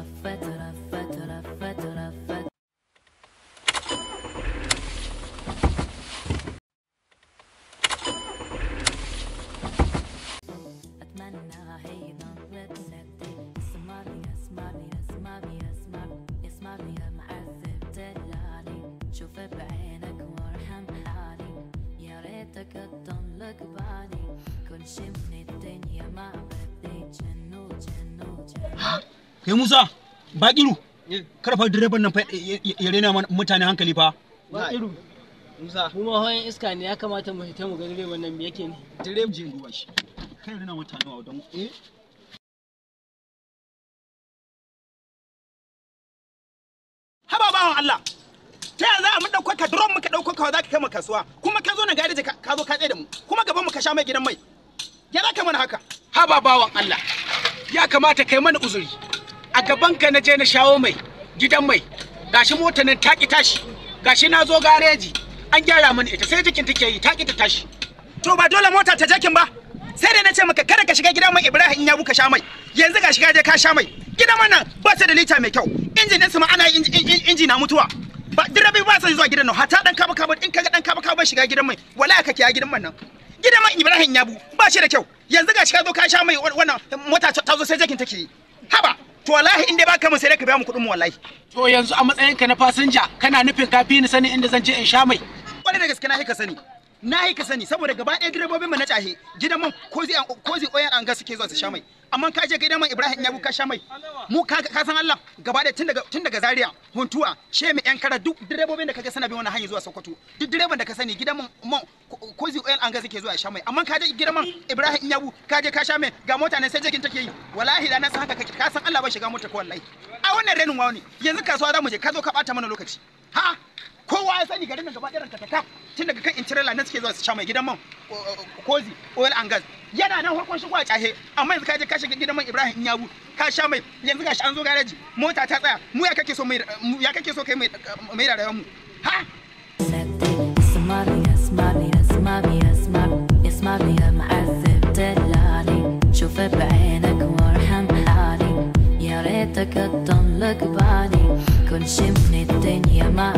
ترفت ترفت ترفت ترفت أتمنى هي نظرة سدي اسمعني اسمعني اسمعني اسمعني اسمعني يا معذب دلالي شوف بعينك وارحم حالي يا ريتك تضلك بالي كل شي من الدنيا ما بدي جنو جنو جنو kai Musa Bakiru kar fa direban nan fa ya ya rena mana mutane hankali fa Ba iru. Musa, Mu ma hawan iska ne ya kamata mu fita mu ga direban nan me yake ne. direba je duba shi kai rena mutane wa don eh haba bawan Allah ta yaya za a mun dauko ka drone muka dauko ka za ka kai mu kasuwa kuma ka zo na gareji ka ka zo ka tsaye da mu kuma gaban mu ka sha mai gidan mai ya za ka mana haka haba bawan Allah ya kamata kai mana uzuri a gaban ka na je na shawo mai gidan mai gashi mota nan ta ki tashi gashi na zo gareji an gyara mana ita sai jikin take yi ta ki ta tashi to ba dole mota ta jakin ba sai dai na ce maka kada ka shiga gidan mai Ibrahim in ya buka sha mai yanzu ga shiga je ka sha mai gidan man nan ba su da lita mai kyau injin ɗinsu ma ana inji- inji inji na mutuwa ba direbobi ba su zuwa gidan nan hata dan kaba kaba in kaga dan kaba kaba shiga gidan mai wallahi kake ya gidan man nan gidan man Ibrahim ya bu ba shi da kyau yanzu ga shiga zo ka sha mai wannan mota ta zo sai jakin take yi haba to wallahi in dai baka mun sai dai ka biya mu kuɗin mu wallahi to yanzu a matsayinka na fasinja kana nufin ka fi ni sanin inda zan je in sha mai kwarai da gaske na ka sani na ka sani saboda gaba ɗaya direbobin mu na cahe gidan man kozi kozi oyan an ga suke zuwa su sha mai amma ka je gidan man Ibrahim ya ka sha mai mu ka ka san Allah gaba ɗaya tun daga tun daga Zaria Huntuwa Shemi yan kara duk direbobin da kaga suna bin wannan hanyar zuwa Sokoto duk direban da ka sani gidan man man kozi oyan an ga suke zuwa sha mai amma ka je gidan man Ibrahim ya ka je ka sha mai ga mota ne sai jikin take yi wallahi da na san haka kake ka san Allah ba shiga mota ko wallahi a wannan renin wawo ne yanzu kasuwa za mu je ka zo ka bata mana lokaci ha kowa ya sani garin nan gaba ɗayan ta tun daga kan intirela na suke zuwa su sha mai gidan man kozi oil and gas yana nan farkon shigo a cahe amma yanzu ka je ka shiga gidan man ibrahim yabu ka sha mai yanzu gashi an zo gareji mota ta tsaya mu ya kake so mai ya kake so kai mai mai rayuwar mu ha سدي اسمعني اسمعني اسمعني اسمعني اسمعني يا معذب دلالي شوف بعينك وارحم حالي يا ريتك تضلك بالي كل شي من الدنيا ما